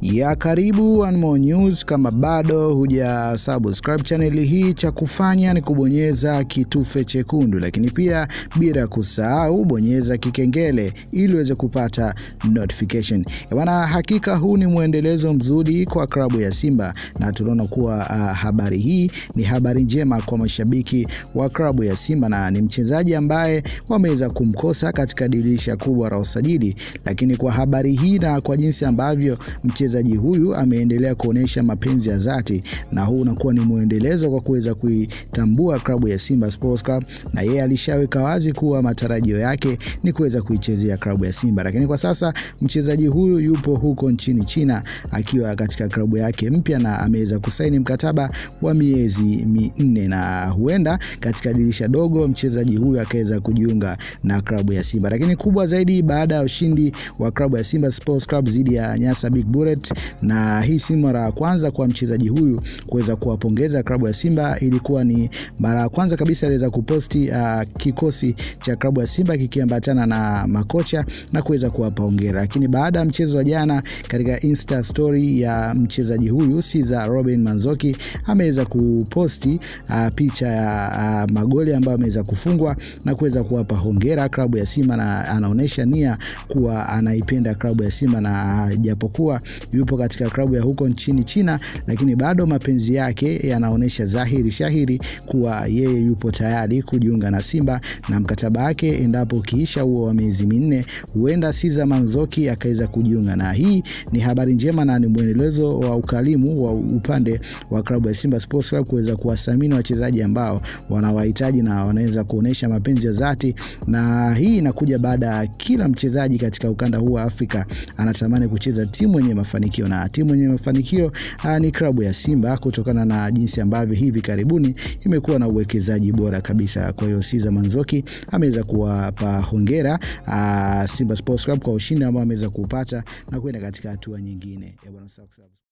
ya karibu One More News. Kama bado huja subscribe channel hii, cha kufanya ni kubonyeza kitufe chekundu, lakini pia bila kusahau bonyeza kikengele ili uweze kupata notification. Bwana, hakika huu ni mwendelezo mzuri kwa klabu ya Simba na tunaona kuwa uh, habari hii ni habari njema kwa mashabiki wa klabu ya Simba na ni mchezaji ambaye wameweza kumkosa katika dirisha kubwa la usajili, lakini kwa habari hii na kwa jinsi ambavyo mchezaji huyu ameendelea kuonyesha mapenzi ya dhati, na huu unakuwa ni mwendelezo kwa kuweza kuitambua klabu ya Simba Sports Club, na yeye alishaweka wazi kuwa matarajio yake ni kuweza kuichezea klabu ya Simba, lakini kwa sasa mchezaji huyu yupo huko nchini China akiwa katika klabu yake mpya na ameweza kusaini mkataba wa miezi minne, na huenda katika dirisha dogo mchezaji huyu akaweza kujiunga na klabu ya Simba. Lakini kubwa zaidi, baada ya ushindi wa klabu ya Simba Sports Club dhidi ya Nyasa Big Bullet, na hii si mara ya kwanza kwa mchezaji huyu kuweza kuwapongeza klabu ya Simba. Ilikuwa ni mara ya kwanza kabisa aliweza kuposti uh, kikosi cha klabu ya Simba kikiambatana na makocha na kuweza kuwapa hongera. Lakini baada ya mchezo wa jana, katika Insta story ya mchezaji huyu Siza Robin Manzoki ameweza kuposti uh, picha ya uh, magoli ambayo ameweza kufungwa na kuweza kuwapa hongera klabu ya Simba, na anaonyesha nia kuwa anaipenda klabu ya Simba, na japokuwa yupo katika klabu ya huko nchini China, lakini bado mapenzi yake yanaonyesha dhahiri shahiri kuwa yeye yupo tayari kujiunga na Simba na mkataba wake endapo ukiisha huo wa miezi minne, huenda Siza Manzoki akaweza kujiunga, na hii ni habari njema na ni mwendelezo wa ukarimu wa upande wa klabu ya Simba Sports Club kuweza kuwathamini wachezaji ambao wanawahitaji na wanaweza kuonesha mapenzi ya dhati, na hii inakuja baada ya kila mchezaji katika ukanda huu wa Afrika anatamani kucheza timu yenye mafanikio, na timu yenye mafanikio ni klabu ya Simba kutokana na jinsi ambavyo hivi karibuni imekuwa na uwekezaji bora kabisa. Kwa hiyo Siza Manzoki ameweza kuwapa hongera Simba Sports Club kwa ushindi ambao ameweza kupata na kwenda katika hatua nyingine.